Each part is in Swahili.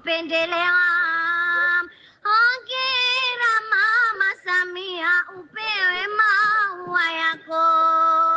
kupendelewa. Hongera Mama Samia, upewe maua yako.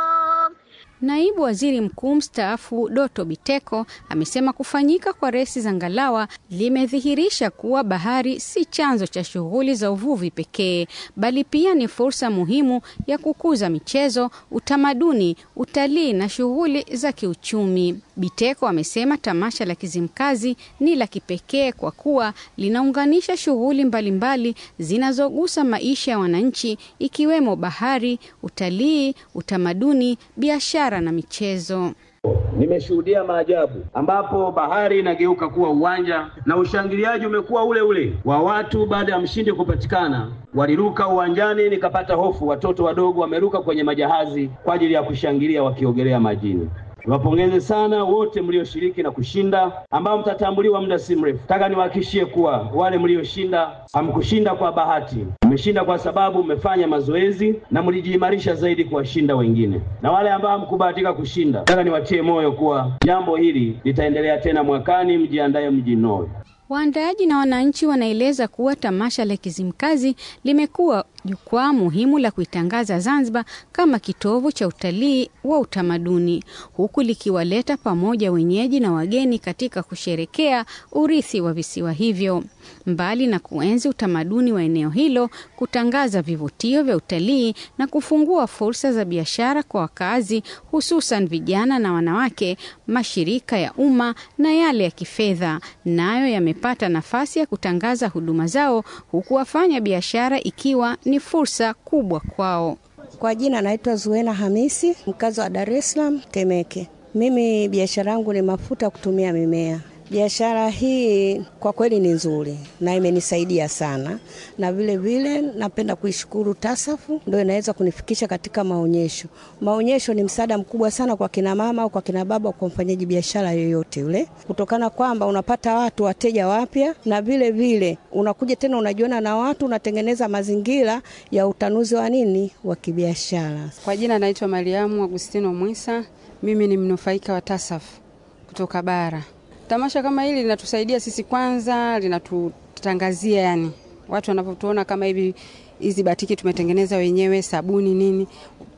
Naibu Waziri Mkuu mstaafu Doto Biteko amesema kufanyika kwa resi za ngalawa limedhihirisha kuwa bahari si chanzo cha shughuli za uvuvi pekee, bali pia ni fursa muhimu ya kukuza michezo, utamaduni, utalii na shughuli za kiuchumi. Biteko amesema tamasha la Kizimkazi ni la kipekee kwa kuwa linaunganisha shughuli mbalimbali zinazogusa maisha ya wananchi ikiwemo bahari, utalii, utamaduni, biashara na michezo. Nimeshuhudia maajabu ambapo bahari inageuka kuwa uwanja na ushangiliaji umekuwa ule ule wa watu. Baada ya mshindi kupatikana, waliruka uwanjani, nikapata hofu. Watoto wadogo wameruka kwenye majahazi kwa ajili ya kushangilia wakiogelea majini. Niwapongeze sana wote mlioshiriki na kushinda, ambao mtatambuliwa muda si mrefu. Nataka niwahakikishie kuwa wale mlioshinda hamkushinda kwa bahati, mmeshinda kwa sababu mmefanya mazoezi na mlijiimarisha zaidi kuwashinda wengine. Na wale ambao hamkubahatika kushinda, nataka niwatie moyo kuwa jambo hili litaendelea tena mwakani, mjiandae, mjinoe. Waandaaji na wananchi wanaeleza kuwa tamasha la Kizimkazi limekuwa jukwaa muhimu la kuitangaza Zanzibar kama kitovu cha utalii wa utamaduni, huku likiwaleta pamoja wenyeji na wageni katika kusherekea urithi wa visiwa hivyo. Mbali na kuenzi utamaduni wa eneo hilo, kutangaza vivutio vya utalii na kufungua fursa za biashara kwa wakazi, hususan vijana na wanawake, mashirika ya umma na yale ya kifedha nayo yamepata nafasi ya kutangaza huduma zao, huku wafanya biashara ikiwa ni fursa kubwa kwao. Kwa jina naitwa Zuena Hamisi, mkazi wa Dar es Salaam Temeke. Mimi biashara yangu ni mafuta kutumia mimea. Biashara hii kwa kweli ni nzuri na imenisaidia sana, na vile vile napenda kuishukuru TASAFU, ndio inaweza kunifikisha katika maonyesho. Maonyesho ni msaada mkubwa sana kwa kina mama au kwa kina baba, kwa mfanyaji biashara yoyote yule, kutokana kwamba unapata watu wateja wapya, na vile vile unakuja tena unajiona na watu, unatengeneza mazingira ya utanuzi wa nini wa kibiashara. Kwa jina naitwa Mariamu Agustino Mwisa, mimi ni mnufaika wa TASAFU kutoka bara. Tamasha kama hili linatusaidia sisi, kwanza linatutangazia, yani watu wanavyotuona kama hivi, hizi batiki tumetengeneza wenyewe, sabuni nini,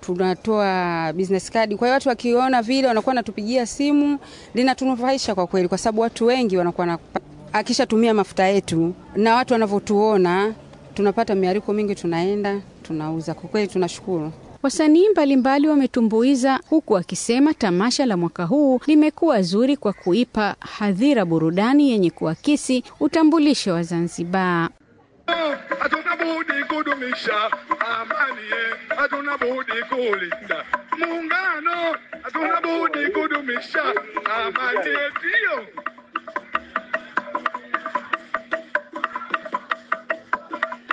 tunatoa business card. Kwa hiyo watu wakiona vile wanakuwa natupigia simu, linatunufaisha kwa kweli, kwa sababu watu wengi wanakuwa na akishatumia mafuta yetu, na watu wanavyotuona tunapata miariko mingi, tunaenda tunauza. Kwa kweli tunashukuru. Wasanii mbalimbali wametumbuiza huku wakisema tamasha la mwaka huu limekuwa zuri kwa kuipa hadhira burudani yenye kuakisi utambulisho wa Zanzibar. Hatuna budi kudumisha amani, hatuna budi kulinda muungano, hatuna budi kudumisha amani yetu.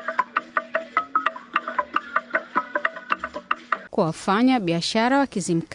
Kwa wafanya biashara wa Kizimkazi